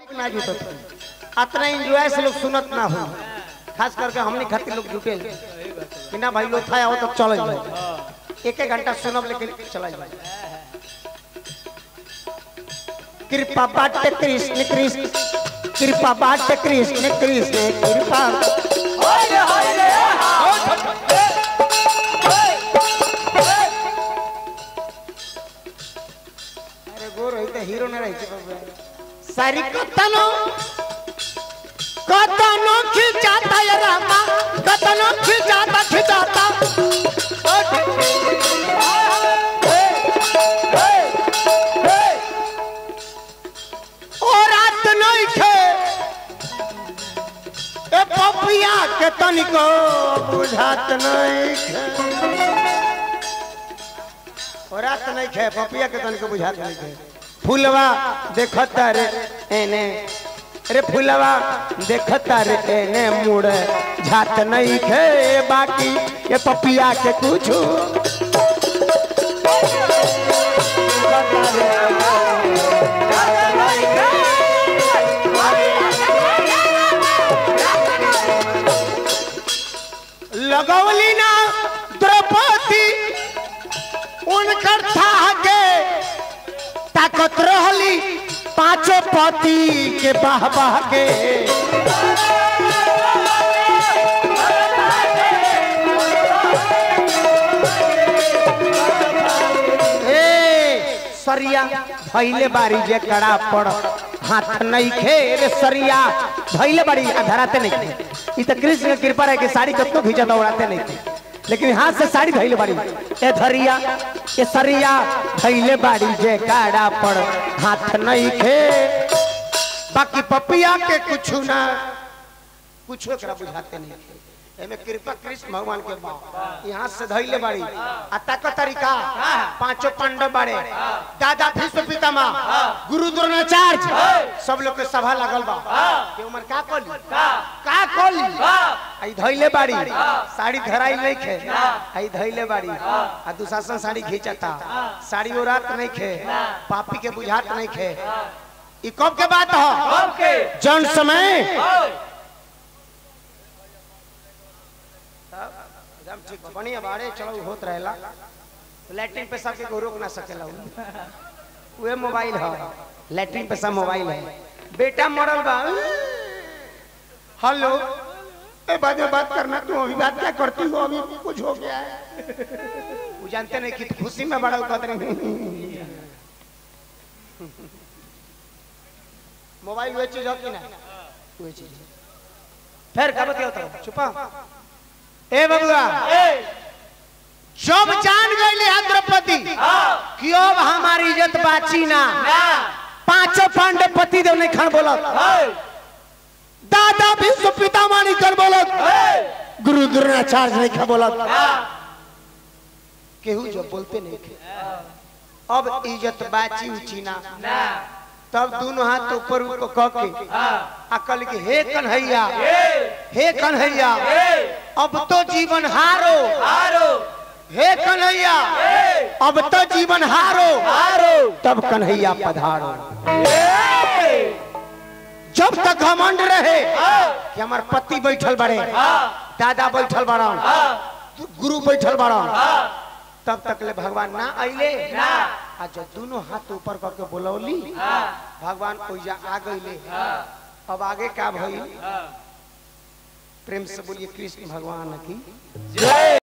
ना जुटत अतना एंजॉय से लोग सुनत ना हो खास करके हमने खातिर लोग जुटे कि ना भाई लोग था हो तो चल जाए एक एक घंटा सुनब लेकिन चला जाए कृपा बाटे कृष्ण कृष्ण कृपा बाटे कृष्ण कृष्ण कृपा अरे गोर होई त हीरो न रही बाबा सारी कतनो कतनो खिंचाता ये रामा कतनो खिंचाता खिंचाता ओ रात नहीं खे ए पपिया के तनिको बुझात नहीं खे ओ रात नहीं खे पपिया के तनिको बुझात नहीं खे फूलवा देखता रे एने रे फूलवा देखता रे एने मुड़ झात नहीं खे बाकी ये पपिया के कुछ लगौली ना द्रौपदी उनकर था के ताकत रहली पांचों पति के बाह बाह के ए सरिया भैले बारी जे कड़ा पड़ हाथ नहीं खे रे सरिया भैले बारी आ धराते नहीं खे ई त कृष्ण के कृपा रहे कि साड़ी कतनो खींचा दौड़ाते नहीं थे लेकिन हाथ से साड़ी धैले बारी ए धरिया ए सरिया धैले बारी जे काड़ा पड़ हाथ नहीं खे बाकी पपिया के कुछ ना कुछ एकरा बुझाते नहीं थे एमे कृपा कृष्ण भगवान के बा यहाँ से धैले बारी आ तक तरीका पांचों पांडव बारे दादा भीष्म पितामह गुरु द्रोणाचार्य सब लोग के सभा लगल बा के उमर का कोली का कोली आई धैले बाड़ी साड़ी धराई नहीं खे आई धैले बाड़ी आ दुशासन साड़ी खींचता साड़ी वो रात नहीं खे पापी के बुझात नहीं खे ई कब के बात हो जन समय एकदम ठीक बा। बढ़िया बाड़े चलो होत रहेला लैट्रिन पे सबके को रोक ना सकेला उ। उहे मोबाइल है लैट्रिन पे सब मोबाइल है बेटा मरल बा हेलो ए बाद में बात करना तू अभी बात क्या करती हो अभी कुछ हो गया है वो जानते नहीं कि खुशी में बड़ा कहते नहीं मोबाइल वे चीज हो कि ना वे चीज फिर कब क्या होता है छुपा ए बबुआ जब जान गए द्रौपदी कि अब हमारी इज्जत बाची ना पांचों पांडव पति देव ने खन बोला दादा विश्व पितामह ने खन बोला गुरु द्रोणाचार्य ने खन बोला केहू जो बोलते नहीं थे अब इज्जत बाची उची ना तब दोनों हाथ ऊपर ऊपर कह के अकल के हे कन्हैया हे कन्हैया अब तो जीवन हारो हे कन्हैया अब तो जीवन हारो हारो तब कन्हैया पधारो जब तक घमंड रहे कि हमार पति बैठल बड़े दादा बैठल बड़ा गुरु बैठल बड़ा तब तक ले भगवान ना अइले आ जब दोनों हाथ ऊपर करके बोलौली भगवान ओइजा आ गइले अब आगे का भइल प्रेम से बोलिए कृष्ण भगवान की